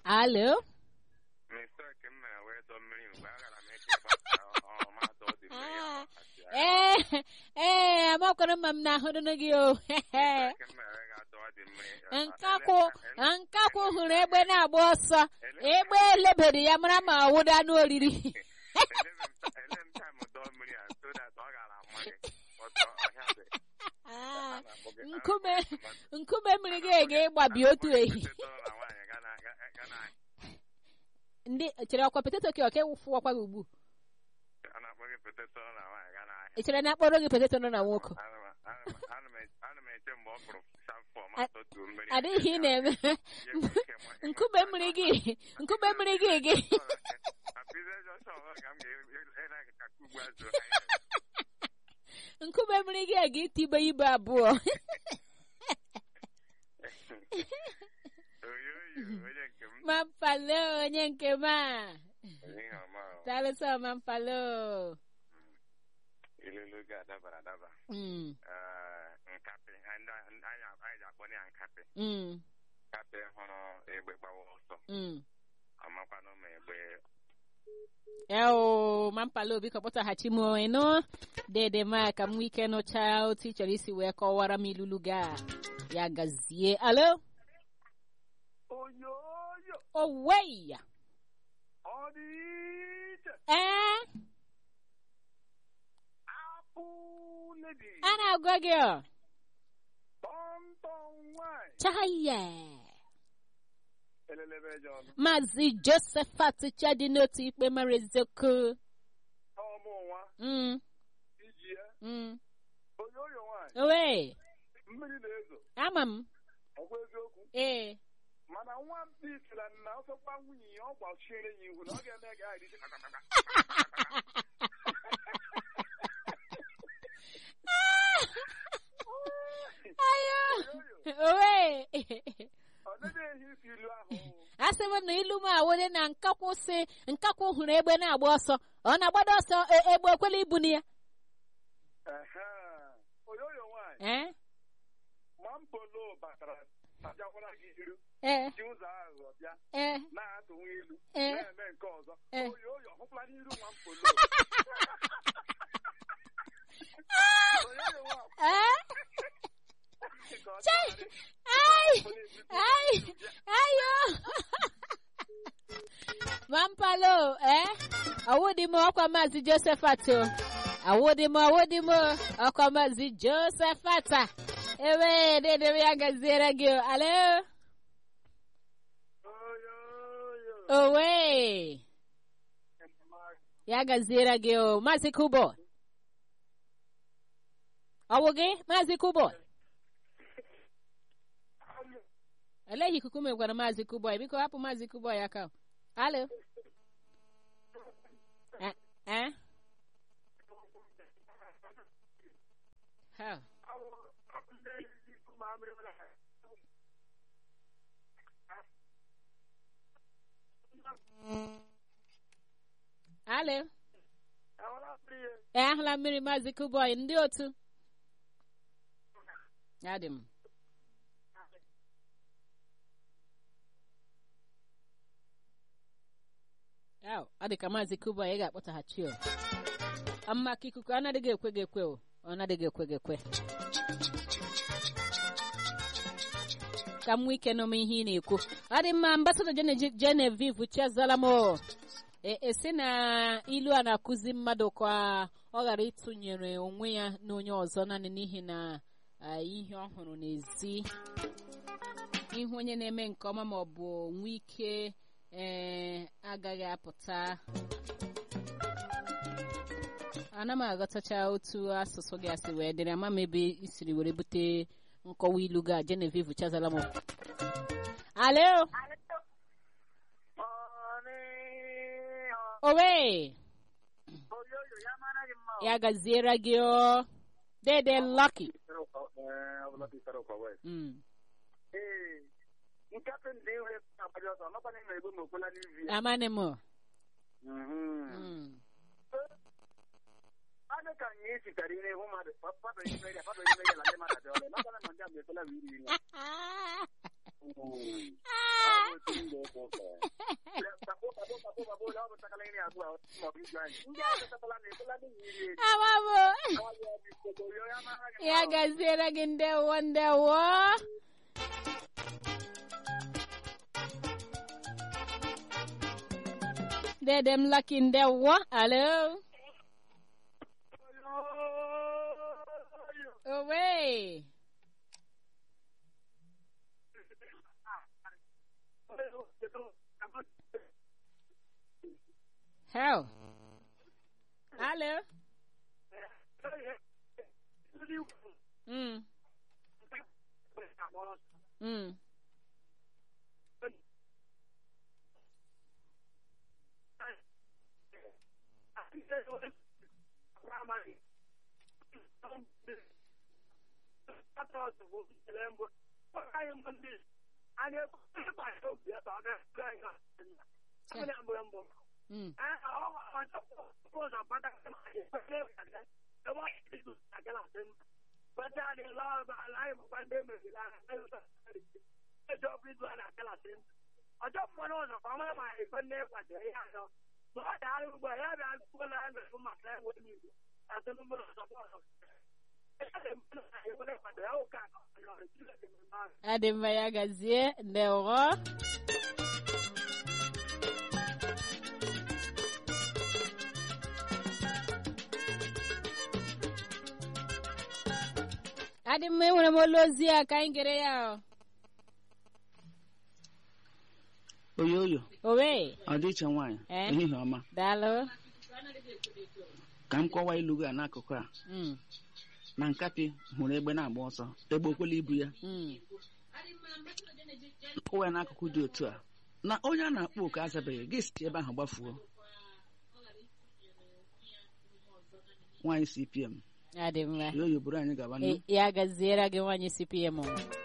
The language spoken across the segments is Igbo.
alo mistake m mere wee dọ mmiri mgbe a gara m eche ịgbapụta ọma dọ dị mmiri ahụ asị ya. ee ee amakwara mma m na-ahụrụ gị o Mistake m mere ga-adọ dị mmiri. nkakwụ nkakwụ hụrụ egbe na-agba ọsọ egbe elebere ya mara ma ọwụda anụ oriri ele m taịm dọ mmiri a so that ọ gara ama gị ọtọ ọhịa dị Ah, nkume nkume mmiri gị ege ịgbabi otu ehi ndị chere ọkwa poteto ka ọka ịwụfụ ọkwa gị ugbu a na-akpọ gị poteto na nwaanyị ga n'ahịa ị chere na akpọrọ gị poteto nọ na nwoke Ana m- ana m- ana m eche- ana m eche mgbe ọ fụrụ shafọ ma A- tọtuo mmiri adịghị ị na-eme nkume mmiri gị nkume mmiri gị gị nkume mmiri gị a ga-etibe ibe abụọ mampalo onye nke m a talụsọ mampalo ilulu ga-adabara adaba Mm, Ee, nkapị anyị anyị ji akpọ ya nkapị mm, nkapị hụrụ egbe gbawa ọsọ mm. amakwanụ ma egbe eo mampalo biko kpọtaghachi m ịnụ dede ma ka m nwee ike nụcha otu ị chọrọ isi wee kọwara m ilulu gị a ya gazie alo oyoyo oweya ọ dị iche ee apụ ledi a na-agwa gị ọ tọntọn nwanyị chaya elelebe eje ọnụ maazị josephat chadi n'otu ikpe mara eziokwu ọmụ nwa Mm, iji ya mm. oyoyo nwanyị owe mmiri na-ezo ama m ọkwa eziokwu ee mana nwa mpi sịra na ọsọkwa nwunye ya ọ gbachiere ya ihu na ọ ga-eme ga adịzi ayo oyoyo owe ọ dịghị ehi isi ilu ahụ asị m na ilu m awere na nkakwụ si nkakwụ hụrụ egbe na-agba ọsọ ọ na-agbado ọsọ e- egbe ekwela ibu na ya Ehe. oyoyo nwanyị ee ma mpolo batara abịakwara gị iru ee ji ụzọ aghụghọ bịa ee na-atụnwe ilu Eh. na-eme nke ọzọ Eh. oyoyo hụkwala n'iru nwa mpolo oyoyo nwa ee ka ọ Chai! dịgharị. ai Mpolo ebute ai ilu bịa. ayo mampalo ee awụdị m ọkwa maazị josephat o awụdị m awụdị m ọkwa maazị josephat a ewe dedebe ya gaziere gị o. alo oyoyo owe ya gaziere gị o maazị kubo ọwụ gị maazị kubo eleghị ikuku megwara maazị kubo biko hapụ maazị kubo ya ka alo Eh, eh? Ha. alo ee ahụla mmiri maazị kuboy ndị otu adị m Yaw, ọ dị ka maazị kuboy ị ga-akpọtaghachi o amma ka ikuku ọ na-adịghị ekwe gị ekwe o ọ na-adịghị ekwe gị ekwe ka m nwee ike nụm ihe ị na-ekwu ọ dị mma ambasada genevieve chiazala m o E- esi na ilu a na-akụzi mmadụ ka ọ ghara ịtụnyere onwe ya na onye ọzọ naanị n'ihi na ah, ihe ọ hụrụ n'ezi ihu onye na-eme nke ọma ma ọ bụ nwee ike ee agaghị apụta ana m aghọtacha otu asụsụ gị asị wee dịrị ama m ebe isiri were bute nkọwa ilu ga genevieve chazala m alo owe oyoyo ya mara gị mma ya gaziere gị o dede lucky Mm. ee nkapị ndị ihu na-agbaji ọsọ ọnọkwana ime ego ma okwela n'ivi ya amane m Mhm. Mm. ọ dị ka nye sitere ihe ihu mmadụ papa ime ya papa ime ya na ndị mmadụ dị ọrụ n'ọkwana ma ndị a ma ekwela ma iri ya Ah. Mhm. Ah. Ọ bụ otu ndị ụka ụka. nri abụọ maọbụ igwe anyị ndị ahụ chọtala na ebola n'ihi iri eri amabụ awaghị ọbụ ikpogoro ya mara gị ya gaziere gị ndewo ndewo dede m laki ndewo alo owe hell alo mm mm mm ọjọ́ fún ọ náà ọmọ máa ìfẹ́ ní ìpàdé yá lọ lọ́wọ́ dáa gbogbo ẹ̀yà bí a gbogbo náà ẹgbẹ̀ fún màtá ẹ̀wọ̀ ní ìlú àti nínú ọ̀sán fún ọ̀sán ẹ̀yà lè mú náà ìwọlé ìpàdé ẹ̀ ó ká ọ̀rọ̀ ìtúlẹ̀ tẹ̀lé máa adịmma ya gazie ndewo adịmma enwere m olu ozi a ka anyị gere ya o. oyo oyo owe ọdịiche nwaanyị Eh? ehihie ọma daalụ ka m kọwaa ilu gị a n'akụkụ a Mm, na nkapị hụrụ egbe na-agba ọsọ egbe okwela ibu ya mm. kọwa ya n'akụkụ dị otu a na onye a na-akpọ oku azabeghị gị si ebe ahụ gbafuo nwaanyị cpm adịmma oyo oyo buru anyị gaba E- ya gaziere gị nwaanyị cpm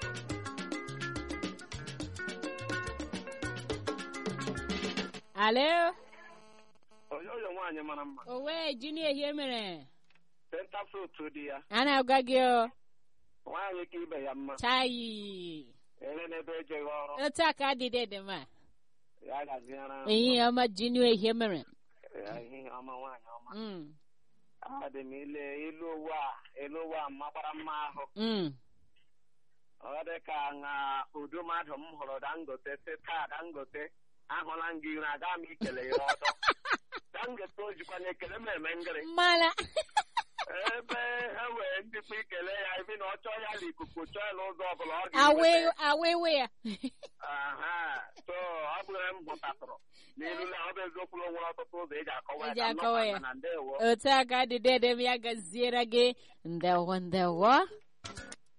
alo onye ụlọ nwaanyị mara mma owe jini ehie mere senta frut dị ya a na-agwa gị o nwaanyị ka ibe ya mma chayi ere n'ebe ejeghị ọrụ otu a ka adịdị dị mma ya gaziere ehihie ọma jini ehie mere ya ihe ọma nwaanyị ọma Mm, adị m ile ilu owu a ilu owu a makwara mma ahụ mm. ọ dị ka na udu mmadụ m hụrụ dangote sị taa dangote ahụla m gị ire aga m ikele ya ọzọ dangote o jikwa na ekele m eme ngịrị mala ebe ha wee ndịkwa ikele ya ebi na ọ chọọ ya na ikuku chọọ ya n'ụzọ ọbụla ọ awe ga-enweta awewe ya aha so ọ bụrụ m hụtatụrụ n'ilu na ọ bụ eziokwu na o nwere ọtụtụ ụzọ eji akọwa Eji ya ka m akọwa nọkwa ya. na ndewo otu a ka adịdị dị m ya gaziere gị ndewo ndewo